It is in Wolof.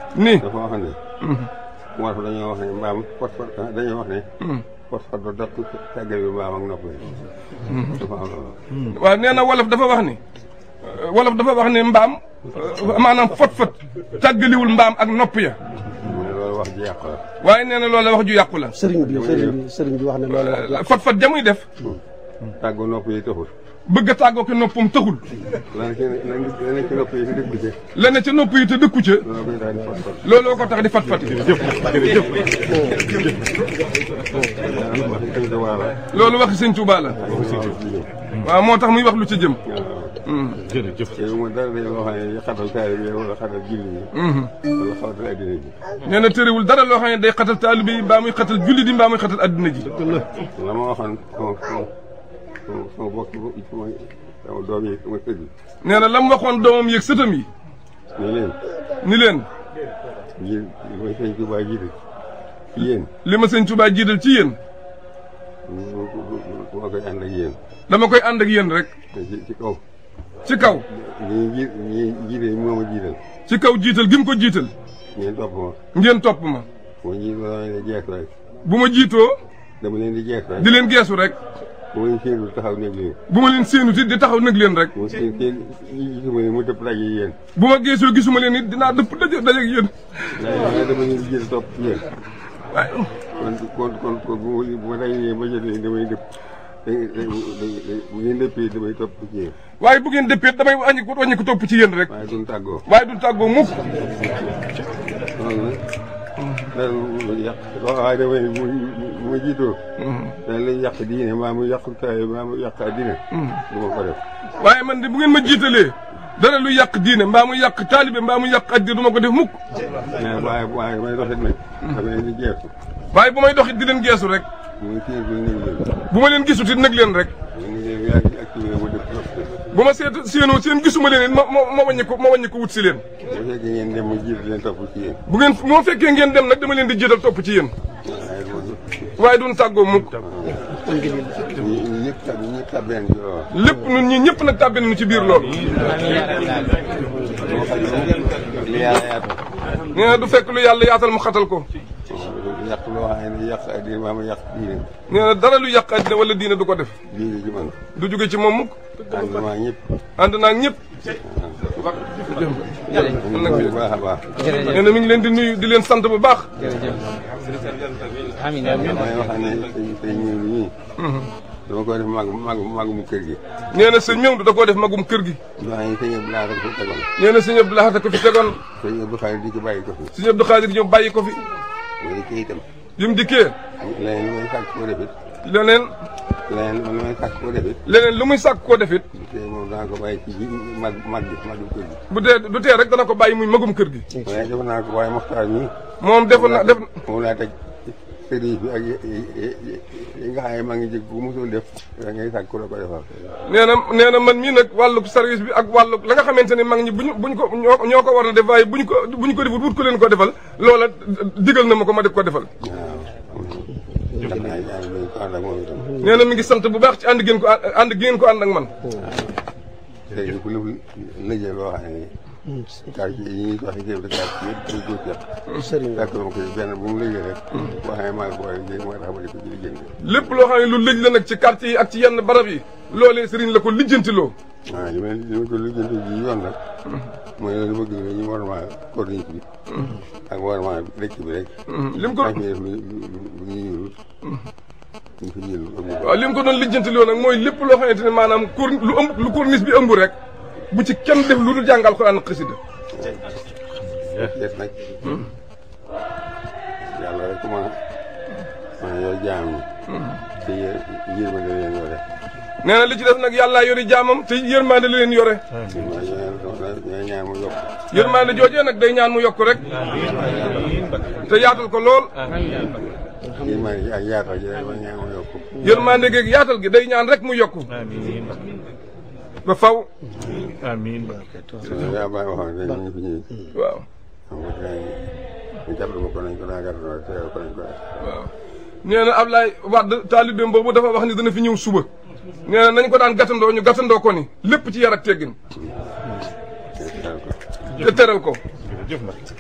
ni dafa wax ne moo tax dañoo wax ne mbaam pot pot dañoo wax ne pot pot da dok tàggal bi mbaam ak nopp yi dafa am loolu waaw nee na wolof dafa wax ni euh, wolof dafa wax ni mbaam euh, maanaam fot fot tàggaliwul mbaam ak nopp ya mu ne loolu wax ji yàqu la waaye nee na loolu wax ju yàqu la sëriñ bi sëriñ bi sëriñ bi wax ne loolu wax Euh, fot fot jamuy def tàggu nopp yi taxul bëgg a tàggoo ko noppam taxul lan ci lan lan ci nopp yi di dëgg ci lenn ca nopp yi te dëkku ca loolu koy daal di pot pot looloo ko tax di fat fat wax dëgg da waa la loolu waxi sëñ Tuubaa la waaw moo tax muy wax lu ci jëm jërëjëf te mu dara dañ loo xam ne xatal taalibe yi wala xatal julli ñi wala xatal addina ji nee na tëriwul dara loo xam ne day xatal taalibe yi mbaa muy xatal julli di mbaa muy xatal adduna ji la ma waxoon sama sama sama sama bokk sama sama doom yi sama sët yi nee na la mu waxoon doomam yeeg sëtam yi ne leen ni leen ji li may sëñ Tuubaa jiite ci yéen li ma sëñ Tuubaa jiital ci yéen ma koy ànd ak yéen dama koy ànd ak yéen rek te ci ci kaw ci kaw ñi ji ñi jiite moo ma jiital ci kaw jiital gi mu ko jiital ngeen topp ma ngeen topp ma ma jiit ma dama leen di jeex rek bu ma jiitoo dama leen di jeex rek di leen geesu rek bu ma leen séenul taxaw néeg leen bu ma leen séenu ti di taxaw nag leen rek bu ma seen seen gisuma leen mu dëpp daje yéen bu ma geesoo gisuma leen it dinaa dëpp daje daje ak yéen waaye dama leen di jël topp ci yéen waaye kon kon kon kon bu ma bu ma dajee ba jot leen damay dëpp da da bu ngeen dëppee damay topp ci yéen waaye bu ngeen dëppee damay wàññi ko wàññi ko topp ci yéen rek waaye duñ tàggoo waaye du tàggoo mukk loolu nag dara lu yàq waaye damay mu mu jiitoo dana lay yàq diine maa mu yàq taay maa mu yàq addina du ma ko def waaye man de bu ngeen ma jiitalee dara lu yàq diine mbaa mu yàq taalibe mbaa mu yàq addi du ma ko def mukk mais waaye waaye may doxit nag dama leen di jeexu waaye bu may doxit di leen geesu rek muy séen bu néew leen bu ma leen gisut it nag leen rek ñu ngi leen yaa ngi activé ma dëpp topp bu ma seet séenoo seen gisuma leen it ma ma ma wàññi ko ma wàññi ko wut si leen bu fekkee ngeen dem mu jiit leen topp ci yéen bu ngeen moo fekkee ngeen dem nag dama leen di jiital topp ci yéen waaye du waaye duñ tàggoo mukk ñi ñëpp tab ñëpp tabeen ci loolu lépp ñun ñi ñëpp nag tàbbi nañu ci biir loolu moo xam ne li yàlla yaatal nee na du fekk lu yàlla yaatal mu xatal ko yàq loo xam ne yàq addina maa ma yàq diine nee na dara lu yàq àddina wala diine du ko def diine ci man du jóge ci moom mukk ànd maa ñëpp ànd naag ñëpp bu baax a baax nee na mi ngi leen di nuyu di leen sant bu baax amiin damay wax ne sëñ sëñ ñëw ñii dama ko def mag mag magum kër gi nee na sëñ Mewndu da koo def magum kër gi doo xam ne sëñ Abdou Lahad ko fi tegoon nee na sëñ Abdou Lahad ko fi tegoon sëñ Abdou Khadre di ci bàyyi ko fi sëñ Abdou Khadir ñëw bàyyi ko fi mooy kii itam bi mu dikkee leneen lu may sàkk koo defit leneen leneen lu may sàkk koo defit leneen lu muy sàkk koo defit te moom dana ko bàyyi ci ji mag mag bi magum kër gi bu dee du tee rek dana ko bàyyi muy magum kër gi waaye def naa ko waaye Moxtaar mi moom defoon na def moom laa teg sëriñ bi ak yi nga xam ne maa ngi jëg bu musul def da ngay sàkk ku la ko defal nee na nee na man mii nag wàllu service bi ak wàllu la nga xamante ne mag ñi buñu buñ ko ñoo ñoo ko war a def waaye buñ ko buñ ko defut wut ko leen ko defal loola digal na ma ko ma def ko defal waaw ndax naa yaa ngi ko ànd ak moom itam nee na mi ngi sant bu baax ci ànd ngeen ko ànd gi ngeen ko ànd ak man sëriñ ku lëf lëjee loo xam ne quartier yi ñuy wax chef de quartier yëpp dañ ko jot sëriñ bi fekk ma ko benn bu mu lëjee rek boo xam ne maa ngi ko war a liggéey moo tax ma di ko ci liggéey lépp loo xam ne lu lëj la nag ci quartier yi ak ci yenn barab yi loolee sëriñ la ko lijjantiloo waaw li ma li ma ko lijjanti ji yoon nag mooy loolu bëgg la ñu war maa corniche bi ak war maa dëkk bi rek lim ko maa fi def lu lu ñuy yurut ñu fi jël amul waaw li mu ko doon lijjantiloo nag mooy lépp loo xamante ne maanaam cour lu ëmb lu corniche bi ëmb rek bu ci kenn def lu dul jàngal Alxuraan ak xasida des nag yàlla rek ma ma yor jaam ñi te yéen yërmande leen yore nee na li ci def nag yàllaa yori jaamam te yërmaande la leen yore waaye ñoo ñaan mu yokk yërmaande joojee nag day ñaan mu yokk rek te yaatal ko lool yërmande ji ak yaatal ji rek ma ñaan mu yokk yërmaande geeg yaatal gi day ñaan rek mu yokk ba faw amiin yaa bàyyi waxoon dañ ñu fi ñëw waaw xam nga gars yi ñu jàppale ma ko nañ ko daa gàttal teew ko nañ ko waaw nee na Ablaye Wade taalibeem boobu dafa wax ni dana fi ñëw suba nee na nañ ko daan gàttandoo ñu gàttandoo ko ni lépp ci yar ak teggin def te teral ko jërëjëf nag